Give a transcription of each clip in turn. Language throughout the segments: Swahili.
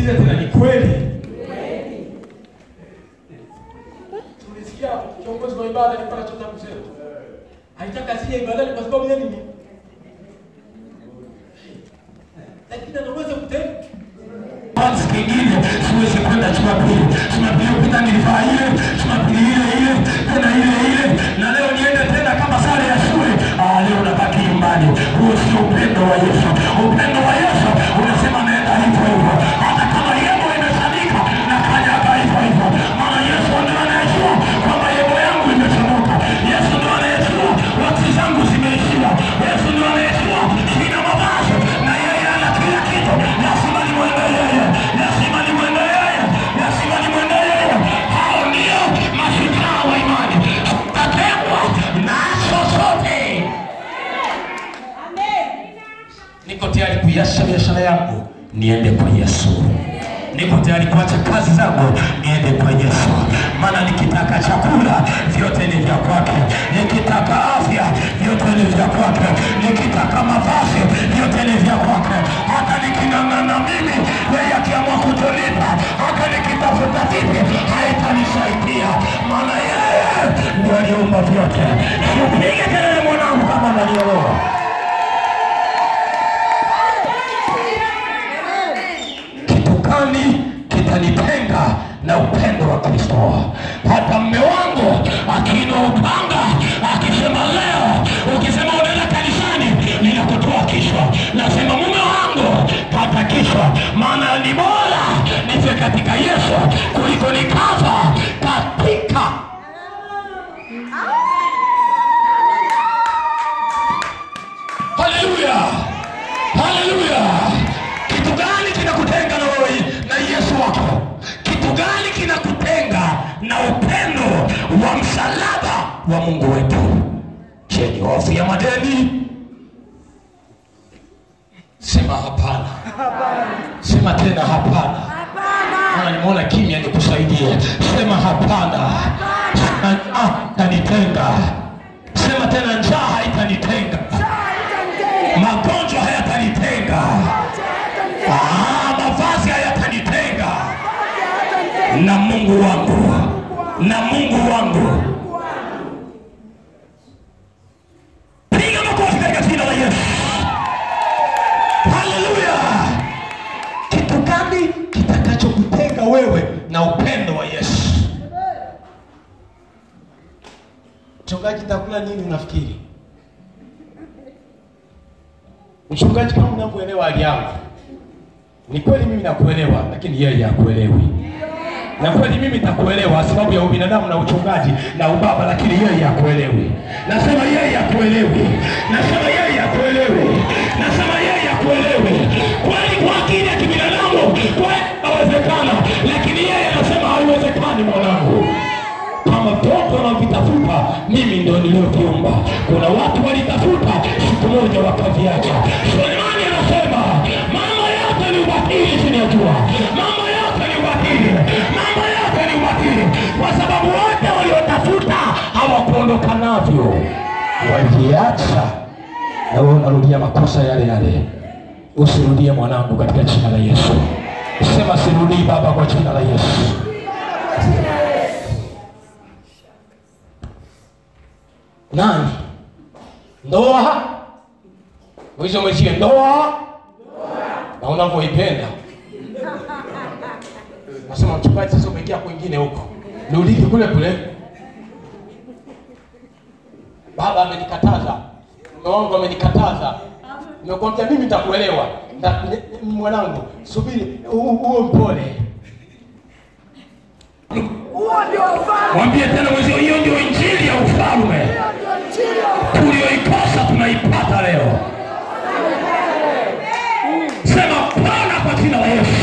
niulize tena, ni kweli? Tulisikia kiongozi wa ibada alikuwa anachota kusema haitaka asije ibadani kwa sababu ya nini? Lakini anaweza kutenda Basi kingine siwezi kwenda Jumapili. Jumapili kupita nilivaa ile, Jumapili ile ile, tena ile ile, na leo niende tena kama sare ya shule. Ah, leo nabaki nyumbani. Huo sio upendo wa Yesu. Upendo wa Yesu unasema naenda hivyo hivyo, hata kama yemo imechanika na kanyaga hivyo hivyo, maana Yesu ndio anayejua kwamba yemo yangu imechanuka. Yesu ndio anayejua wakati zangu zimeishia. Yesu ndio anayejua sina mavazi na yeye ana kila kitu. Lazima nimwende yeye, lazima nimwende yeye, lazima nimwende yeye. Hao ndio mashujaa wa imani. Tutatekwa na chochote. Niko tayari kuiacha biashara yangu niende kwa Yesu. Niko tayari kuacha kazi zangu niende kwa Yesu, maana nikitaka chakula vyote ni vya kwake, nikitaka afya vyote ni vya kwake, nikitaka mavazi vyote ni vya kwake. Hata niking'ang'ana mimi, yeye akiamua kutolipa, hata nikitafuta vipi, haitanisaidia, maana yeye ndio aliumba vyote. Upige kelele mwanangu, kama unanielewa. kitu gani kitanitenga na upendo wa Kristo? Hata mme wangu akiinua upanga akisema leo, ukisema unaenda kanisani, ninakutoa kichwa. Nasema mume wangu kata kichwa, maana ni bora nife katika Yesu kuliko nikafa katika Haleluya, haleluya. Kitu gani kinakutenga na wewe na Yesu wako? Kitu gani kinakutenga na upendo wa msalaba wa Mungu wetu? Je, ni hofu ya madeni? Sema hapana. Sema tena hapana. Maana nimeona kimya nikusaidie. Sema hapana. Sema ah, tanitenga. Sema tena njaa haitanitenga. Magonjwa hayatanitenga. Ah, mavazi hayatanitenga na Mungu wangu, na Mungu wangu. Piga makofi katika jina la Yesu. Haleluya! Kitu gani kitakachokutenga wewe na upendo wa Yesu? mchungaji, takula nini unafikiri? Mchungaji, kama unavyoelewa hali yangu, ni kweli mimi nakuelewa, lakini yeye hakuelewi. Na kweli mimi nitakuelewa sababu ya ubinadamu na uchungaji na ubaba, lakini yeye hakuelewi. Nasema yeye hakuelewi, nasema yeye hakuelewi, nasema yeye hakuelewi. Kweli kwa akili ya kibinadamu kweli inawezekana, lakini yeye anasema haiwezekani, mwanangu kama toto wanavitafuta mimi ndo nilioviumba. Kuna watu walitafuta siku moja wakaviacha. Sulemani anasema mambo yote ni ubatili chini ya jua, mambo yote ni ubatili, mambo yote ni ubatili, kwa sababu wote waliotafuta hawakuondoka navyo, waliacha. Na wewe unarudia makosa yale yale. Usirudie mwanangu, katika jina la Yesu. Sema sirudii Baba, kwa jina la Yesu. nani ndoa mwisho mwishiwe ndoa na unavyoipenda nasema mchungaji sasa umeingia kwingine huko nirudiki kule kule baba amenikataza mume wangu amenikataza nimekwambia mimi nitakuelewa Na- ni- ni- mwanangu subiri u- uwe mpole Mwambie tena mwenzio, hiyo ndio injili ya ufalme tulioikosa tunaipata leo. Sema Bwana kwa jina la Yesu.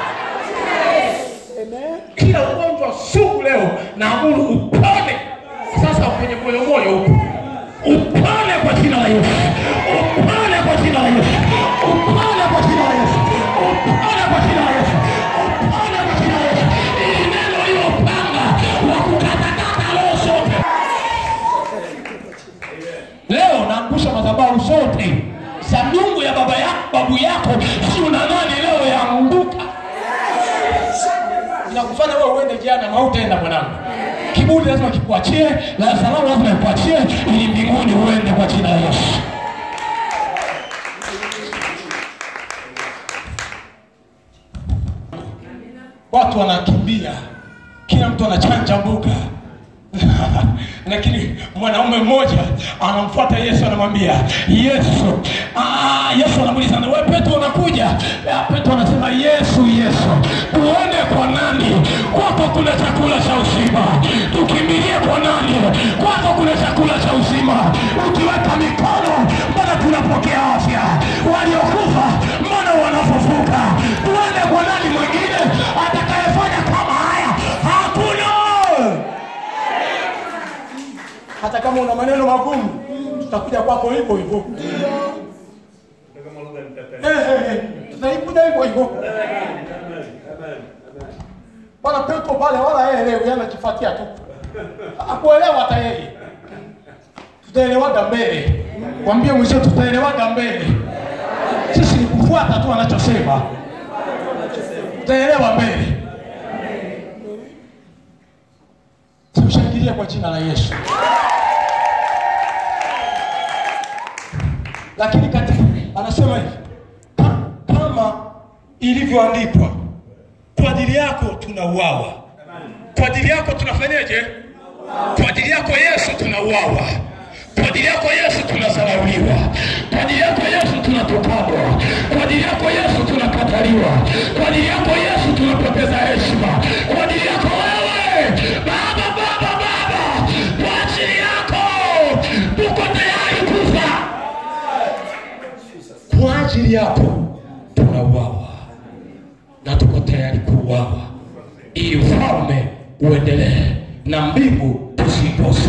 kila ugonjwa sugu leo naamuru upone sasa kwenye moyo moyo huko Upone kwa jina la Yesu. Upone kwa jina la Yesu. Upone kwa jina la Yesu. Upone kwa jina la Yesu. Upone kwa jina la Yesu. Ili neno lilopanga wa kukatakata roho zote. leo naangusha madhabahu zote za miungu ya baba yako babu yako si una nani leo yaanguka hautaenda mwanangu kiburi lazima kikuachie na salamu lazima ikuachie ili mbinguni uende kwa jina la yesu watu wanakimbia kila mtu anachanja mbuga lakini mwanaume mmoja anamfuata yesu anamwambia yesu ah, yesu anamuuliza "Na wewe petro unakuja Ah, petro anasema yesu yesu tuende kwa nani kwako kuna chakula cha uzima tukimbilie kwa nani kwako kuna chakula cha uzima ukiweka mikono mbona tunapokea afya waliokufa mbona wanafufuka tuende kwa nani mwingine atakayefanya kama haya hakuna hata kama una maneno magumu tutakuja kwako hivyo hivyo Eh, eh, eh, tutaikuja hivyo hivyo bwana petro pale wala yeye elewi anajifuatia tu akuelewa hata yeye tutaelewaga mbele kwambie mwisho tutaelewaga mbele sisi ni kufuata tu anachosema tutaelewa mbele tumshangilie kwa jina la yesu lakini katika anasema hivi "Ka- kama ilivyoandikwa kwa ajili yako tunauawa kwa ajili yako tunafanyaje kwa ajili yako yesu tunauawa kwa ajili yako yesu tunadharauliwa kwa ajili yako yesu tunatukanwa kwa ajili yako yesu tunakataliwa kwa ajili yako yesu tunapoteza heshima kwa ajili yako wewe baba baba baba kwa ajili yako tuko tayari kufa kwa ajili yako tunauawa na tuko tayari kuuawa ili ufalme uendelee na mbingu tusikose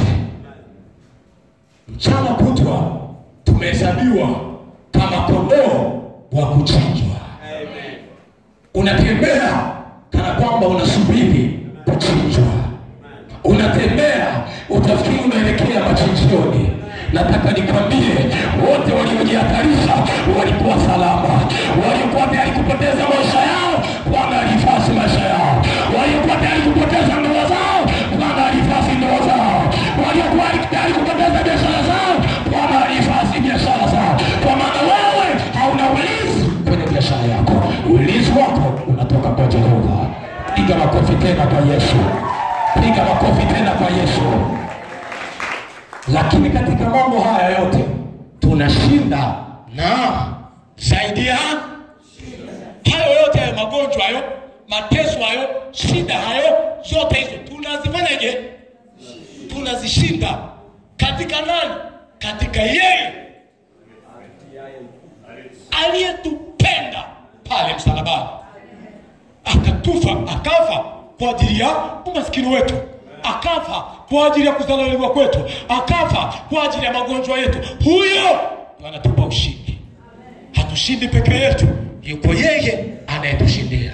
mchana kutwa tumehesabiwa kama kondoo wa kuchinjwa unatembea kana kwamba unasubiri kuchinjwa unatembea utafikiri unaelekea machinjioni nataka nikwambie wote waliojihatarisha walikuwa salama waliokuwa tayari kupoteza maisha yao bwana alifasi maisha yao waliokuwa tayari kupoteza ndoa zao bwana alifasi ndoa zao waliokuwa tayari kupoteza biashara zao bwana alifasi biashara zao kwa maana wewe hauna ulinzi kwenye biashara yako ulinzi wako unatoka kwa jehova piga makofi tena kwa yesu piga makofi tena kwa yesu lakini katika mambo haya yote tunashinda na zaidi ya hayo yote hayo magonjwa hayo mateso hayo shida hayo zote hizo tunazifanyaje tunazishinda katika nani katika yeye aliyetupenda pale msalabani akatufa akafa kwa ajili ya umaskini wetu akafa kwa ajili ya kudhaliliwa kwetu akafa kwa ajili ya magonjwa yetu huyo ndo anatupa ushindi hatushindi peke yetu yuko yeye anayetushindia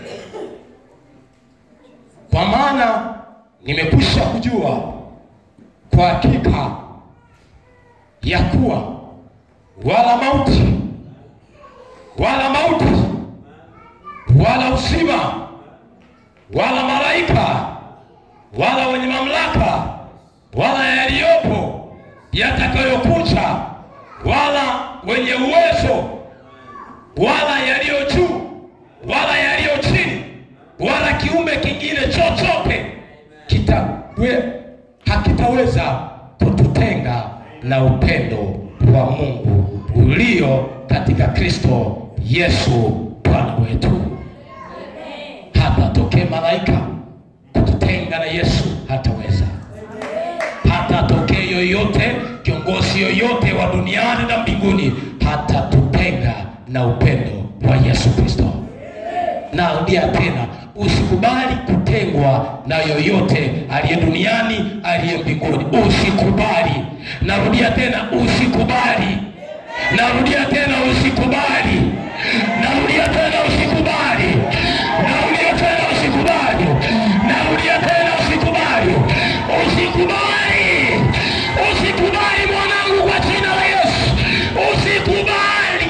kwa maana nimekwisha kujua kwa hakika ya kuwa wala mauti wala mauti wala uzima wala malaika wala wenye mamlaka wala yaliyopo yatakayokuja wala wenye uwezo wala yaliyo juu wala yaliyo chini wala kiumbe kingine chochote kitawe hakitaweza kututenga na upendo wa mungu ulio katika kristo yesu bwana wetu hata tokee malaika kututenga na yesu hataweza hata atokee yoyote kiongozi yoyote wa duniani na mbinguni hatatutenga na upendo wa yesu kristo narudia tena usikubali kutengwa na yoyote aliye duniani aliye mbinguni usikubali narudia tena usikubali narudia tena usikubali narudia tena usikubali narudia tena usikubali narudia tena usikubali usikubali usikubali mwanangu kwa jina la yesu usikubali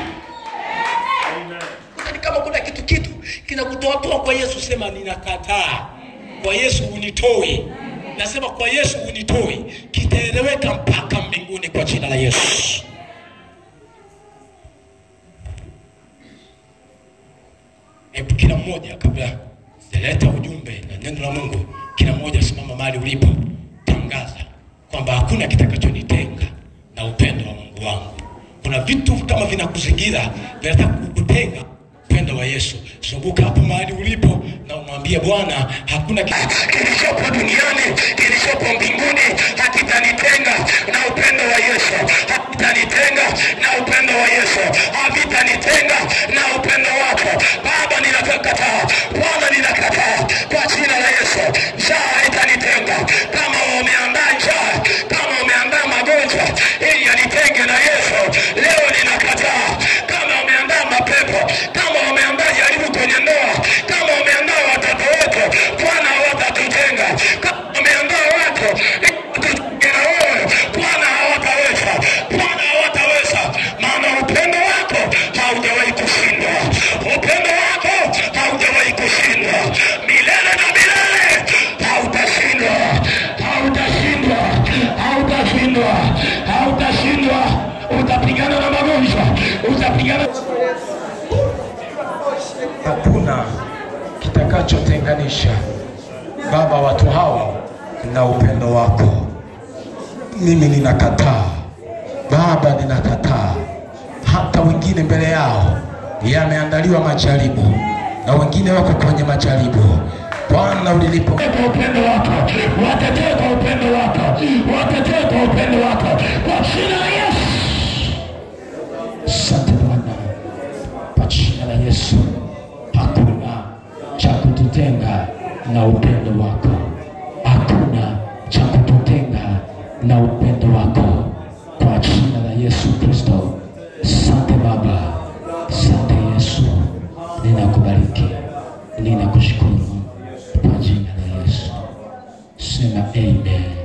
Yaani kama kuna kitu kitu kinakutoatoa kwa yesu sema ninakataa kwa Yesu unitoi, nasema kwa Yesu unitoi, kitaeleweka mpaka mbinguni kwa jina la Yesu. Hebu kila mmoja kabla sijaleta ujumbe na neno la Mungu, kila mmoja simama mahali ulipo, tangaza kwamba hakuna kitakachonitenga na upendo wa Mungu wangu. Kuna vitu kama vinakuzingira vinataka kukutenga upendo wa Yesu. Zunguka hapo mahali ulipo na umwambie Bwana, hakuna kitu kilichopo duniani kilichopo mbinguni hakitanitenga na upendo wa Yesu, hakitanitenga na upendo wa Yesu, havitanitenga na upendo wako Baba. Ninakataa Bwana, ninakataa kwa jina la Yesu. Njaa haitanitenga kama umeandaa njaa, kama umeandaa magonjwa ili yanitenge na Yesu, leo ninakataa. Kama umeandaa mapepo, kama umeandaa jaribu kwenye ndoa, kama umeandaa watoto wetu, Bwana hawatatutenga. Kama umeandaa watu tutenge na wewe, Bwana hawataweza, Bwana hawataweza, maana upendo wako haujawahi kushindwa, upendo wako haujawahi kushindwa, milele na milele hautashindwa, hautashindwa, hautashindwa, hautashindwa. Utapigana na magonjwa, utapigana hakuna kitakachotenganisha Baba watu hao na upendo wako. Mimi ninakataa Baba, ninakataa. Hata wengine mbele yao yameandaliwa majaribu, na wengine wako kwenye majaribu. Bwana, ulilipo kwa upendo wako, watetee kwa upendo wako, watetee kwa upendo wako, kwa jina la Yesu. Asante Bwana, kwa jina la Yesu, hakuna cha kututenga na upendo wako, hakuna cha kututenga na upendo wako, kwa jina la Yesu Kristo. Asante Baba, asante Yesu, ninakubariki, ninakushukuru kwa jina la Yesu. Sema amen.